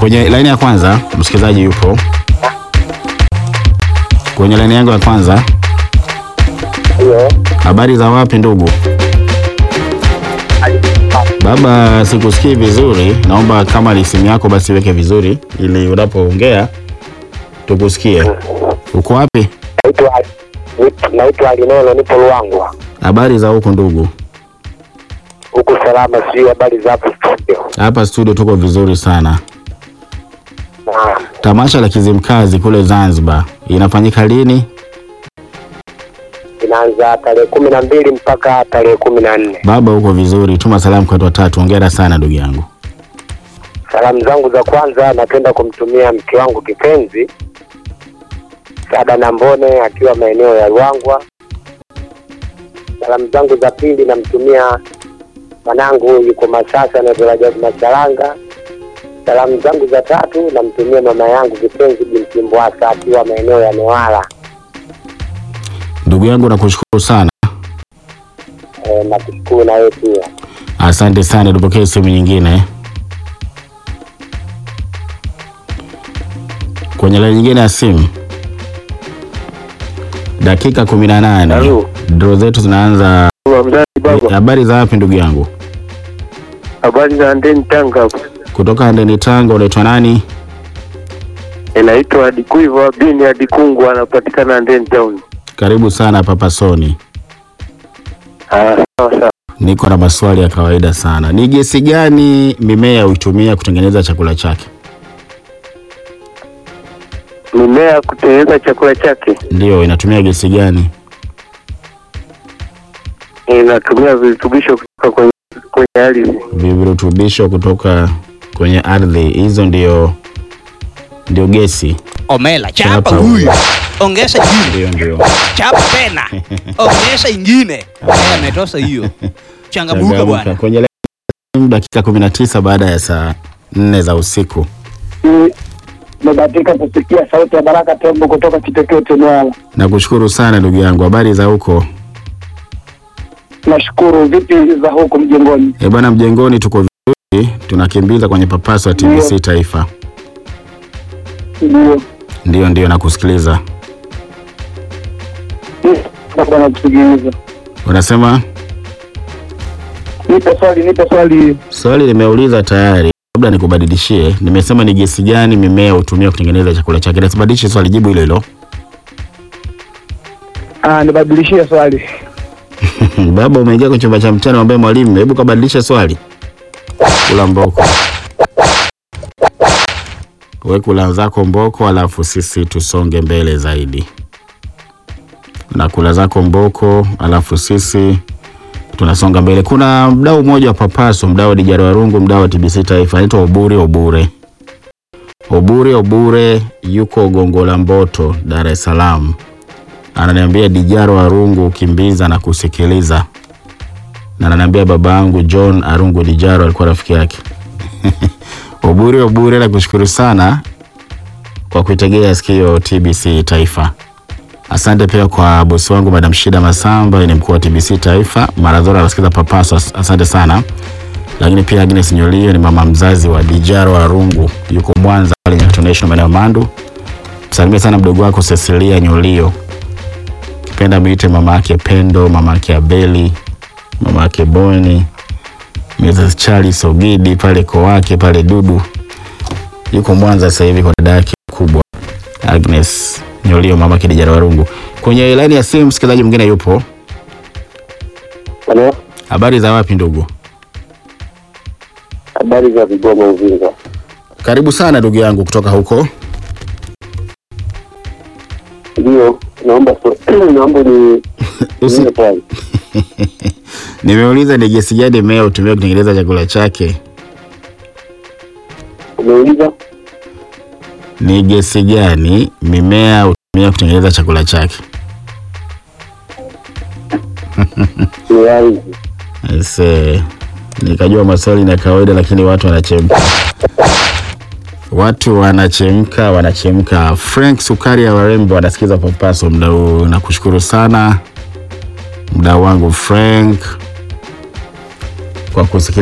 Kwenye laini ya kwanza msikilizaji yupo kwenye laini yangu ya kwanza. Hiyo Habari za wapi ndugu? Baba, sikusikii vizuri, naomba kama ni simu yako basi weke vizuri ili unapoongea tukusikie. Uko wapi? naitwa naitwa Alinelo, nipo Luangwa Habari za huku ndugu? huku salama, sijui habari za hapo studio. Hapa studio tuko vizuri sana. Na Tamasha la Kizimkazi kule Zanzibar inafanyika lini? inaanza tarehe kumi na mbili mpaka tarehe kumi na nne. Baba, uko vizuri? Tuma salamu kwa watu watatu. Hongera sana ndugu yangu. Salamu zangu za kwanza napenda kumtumia mke wangu kipenzi Sada Nambone akiwa maeneo ya Ruangwa. Salamu zangu za pili namtumia mwanangu yuko Masasa anaitwa Rajabu Macharanga. Salamu zangu za tatu namtumia mama yangu kipenzi binti Mbwasa akiwa maeneo ya Newala. Ndugu yangu nakushukuru sana, E, nakushukuru na wewe pia. asante sana. Tupokee simu nyingine kwenye laini nyingine ya simu. Dakika kumi na nane Halo. dro zetu zinaanza. Mzazi baba, Habari za wapi ndugu yangu? habari za Ndeni Tanga hapo. Kutoka Ndeni Tanga. Unaitwa nani? Inaitwa Adikuiva Bini Adikungu, anapatikana Ndeni Town. Karibu sana Papa Soni. Ah, sawa sawa. Niko na maswali ya kawaida sana. Ni gesi gani mimea huitumia kutengeneza chakula chake? Mimea kutengeneza chakula chake Ndiyo, inatumia gesi gani? inatumia virutubisho kutoka kwenye kwenye ardhi. Virutubisho kutoka kwenye ardhi, hizo ndio ndio gesi. Omela, chapa Chapa huyu, huyu. ongeza jingine, Ndio, ndio. chapa tena, ongeza ingine. Eh, Ametosha hiyo. Changamuka Changamka. bwana. Kwenye laini, dakika 19 baada ya saa nne za usiku. Nimebahatika kusikia sauti ya Baraka Tembo kutoka Kitekete Newala. Nakushukuru sana ndugu yangu. Habari za huko? Nashukuru. Vipi za huku mjengoni? Eh bwana, mjengoni tuko vizuri, tunakimbiza kwenye papaso ya TBC Taifa. Ndio Ndio, ndio, nakusikiliza. bwana, kusikiliza. Unasema Nipe swali, nipe swali. swali limeuliza tayari, labda nikubadilishie. Nimesema ni gesi gani mimea hutumia kutengeneza chakula chake. Nasibadilishe swali, jibu hilo hilo. Ah, nibadilishie swali. Baba, umeingia kwenye chumba cha mtihani, ambaye mwalimu, hebu kabadilishe swali. Kula mboko, we kula zako mboko, alafu sisi tusonge mbele zaidi. Na kula zako mboko, alafu sisi tunasonga mbele. Kuna mdau mmoja wa Papaso, mdau wa Dijara Warungu, mdau wa TBC Taifa, anaitwa Obure Obure. Obure Obure yuko Gongo la Mboto, Dar es Salaam ananiambia Dijaro Arungu kimbiza na kusikiliza, na ananiambia baba yangu John Arungu Dijaro alikuwa rafiki yake. Obure Obure, nakushukuru sana kwa kuitegea sikio TBC Taifa. Asante pia kwa bosi wangu Madam Shida Masamba, ni mkuu wa TBC Taifa. Maradhora anasikiza Papaso, as- asante sana. Lakini pia Agnes Nyolio ni mama mzazi wa Dijaro Arungu, yuko Mwanza pale International maeneo Mandu. Msalimie sana mdogo wako Cecilia Nyolio kipenda mwite mama yake Pendo, mama yake Abeli, mama yake Boni, Mrs. Charles Sogidi pale Kowake pale Dudu, yuko Mwanza sasa hivi kwa dada yake kubwa Agnes Nyolio, mama yake Dijara Warungu. Kwenye laini ya simu msikilizaji mwingine yupo. Halo, Habari za wapi ndugu? habari za Vigoma Uvinza. Karibu sana ndugu yangu kutoka huko. Ndio, naomba swa- naomba ni Usi- nipe swali. Nimeuliza ni gesi gani mmea hutumia kutengeneza chakula chake. Umeuliza Ni gesi gani mimea hutumia kutengeneza chakula chake? ni ardhi. Ese, nikajua maswali ni ya kawaida, lakini watu wanachemka, watu wanachemka, wanachemka. Frank Sukari ya Warembo anasikiza Papaso muda huu, nakushukuru sana mdau wangu Frank kwa kusikiliza.